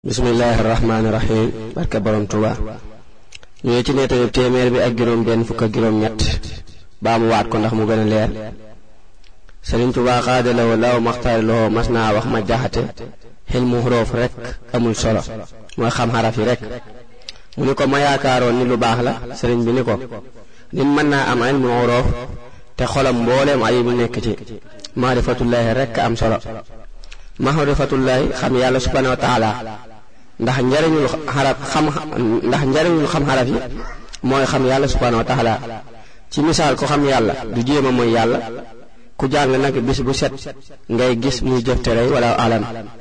bismillaahi rahmaani rahiim barke borom Tuuba ñu ngi ci nettali téeméer bi ak juróom benn fukk ak juróom ñett baa mu waat ko ndax mu gën a leer Sëriñ Tuuba xaadalawoo law maxtaari loo mas naa wax ma jaxate xel mu xuroof rek amul solo mooy xam xaraf yi rek mu ni ko ma yaakaaroon ni lu baax la sëriñ bi ni ko nit mën naa am ilmu xuroof te xolam mbooleem ayib yi nekk ci maarifatullaahi rek am solo maarifatullaahi xam yàlla subhaanahu wa taala ndax njariñul xaraf xam ndax njariñul xam xaraf yi mooy xam yàlla subhaanahu wa taala ci misaal ko xam yàlla du jéem a mooy yàlla ku jàng nag bis bu set ngay gis muy jëf tere wala alam